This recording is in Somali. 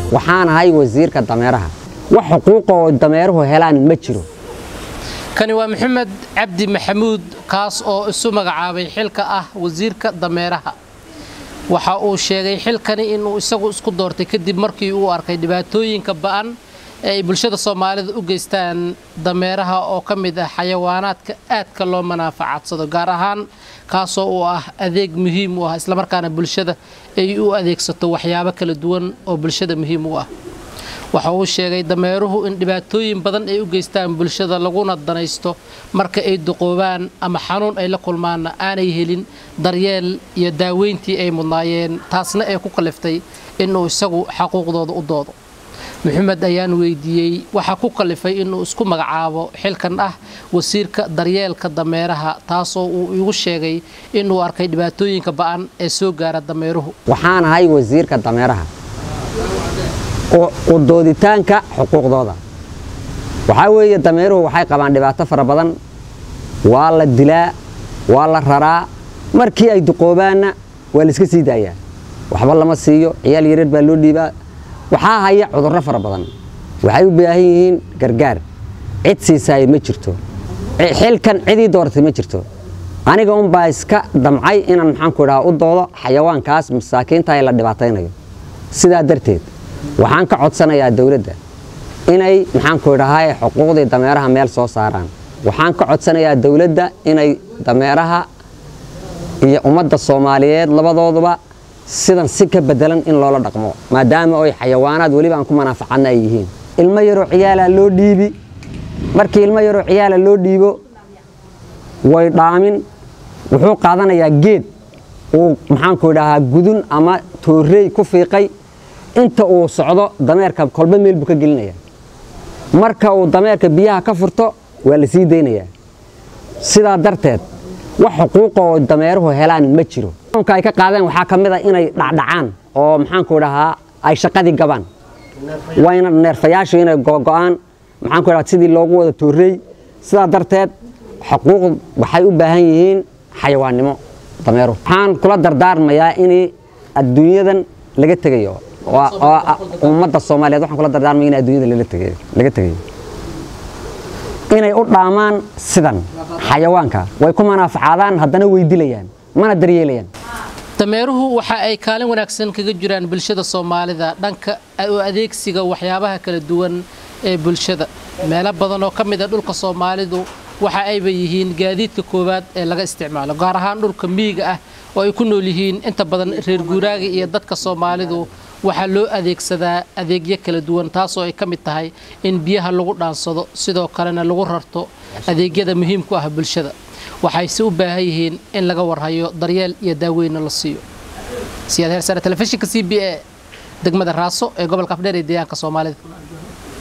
waxaan ahay wasiirka dameeraha wax xuquuqa oo dameeruhu helaan ma jiro kani waa maxamed cabdi maxamuud kaas oo isu magacaabay xilka ah wasiirka dameeraha waxa uu sheegay xilkani inuu isagu isku doortay kadib markii uu arkay dhibaatooyinka ba'an ee ay bulshada soomaalida u geystaan dameeraha oo ka mid ah xayawaanaadka aadka loo manaafacadsado gaar ahaan kaasoo uu ah adeeg muhiim u ah islamarkaana bulshada ay u adeegsato waxyaabo kala duwan oo bulshada muhiim u ah waxa uu sheegay dameeruhu in dhibaatooyin badan ay u geystaan bulshada laguna danaysto marka ay duqoobaan ama xanuun ay la kulmaanna aanay helin daryeel iyo daaweyntii ay mudnaayeen taasna ee ku kaliftay inuu isagu xaquuqdooda u doodo maxamed ayaan weydiiyey waxaa ku kalifay inuu isku magacaabo xilkan ah wasiirka daryeelka dameeraha taasoo uu igu sheegay inuu arkay dhibaatooyinka ba'an ee soo gaara dameeruhu waxaan ahay wasiirka dameeraha u dooditaanka xuquuqdooda waxaa weeye dameeruhu waxay qabaan dhibaato fara badan waa la dilaa waa la raraa markii ay duqoobaanna waa la iska sii daayaa waxba lama siiyo ciyaal yareer baa loo dhiibaa waxaa haya cudurro fara badan waxay u baahan yihiin gargaar cid siisaaya ma jirto xilkan cidii dooratay ma jirto aniga unbaa iska damcay inaan maxaanku idhaha u doodo xayawaankaas masaakiinta ee la dhibaataynayo sidaa darteed waxaan ka codsanayaa dowladda inay maxaanku idhahay xuquuqdii dameeraha meel soo saaraan waxaan ka codsanayaa dowladda inay dameeraha iyo ummadda soomaaliyeed labadooduba sidan si ka bedelan in loola dhaqmo maadaama oy xayawaanaad weliba aan ku manaafacadna ay yihiin ilmo yaroo ciyaalaa loo dhiibi markii ilmo yaroo ciyaala loo dhiibo way dhaamin wuxuu qaadanayaa geed uu maxaanku idhahaa gudun ama toorey ku fiiqay inta uu socdo dameerka kolba meel buu ka gelinaya marka uu dameerka biyaha ka furto waa la sii daynayaa sidaa darteed wax xuquuqa oo dameeruhu helaan ma jiro ka ay ka qaadeen waxaa ka mid a inay dhacdhacaan oo maxaanku idhahaa ay shaqadii gabaan wayna neerfayaashu inay gogo'aan maxaanku idhaha sidii loogu wada toorey sidaa darteed xuquuq waxay u baahan yihiin xayawaannimo dameeruhu waxaan kula dardaarmayaa in adduunyadan laga tegayo oo ummadda soomaaliyeed waxaan kula dardaarmaya in adduunyada laga tegayo inay u dhaamaan sidan xayawaanka way ku manaafacaadaan haddana way dilayaan mana daryeelayaan dameeruhu waxa ay kaalin wanaagsan kaga jiraan bulshada soomaalida dhanka u adeegsiga waxyaabaha kala duwan ee bulshada meelo badan oo ka mid a dhulka soomaalidu waxa ayba yihiin gaadiidka koowaad ee laga isticmaalo gaar ahaan dhulka miyiga ah oo ay ku nool yihiin inta badan reer guuraaga iyo dadka soomaalidu waxaa loo adeegsadaa adeegyo kala duwan taasoo ay ka mid tahay in biyaha lagu dhaansado sidoo kalena lagu rarto adeegyada muhiimku ah bulshada waxayse u baahan yihiin in laga warhayo daryeel iyo daaweynna la siiyo siyaad heersare telefishinka c b a degmada raaso ee gobolka afdheer ee deegaanka soomaalida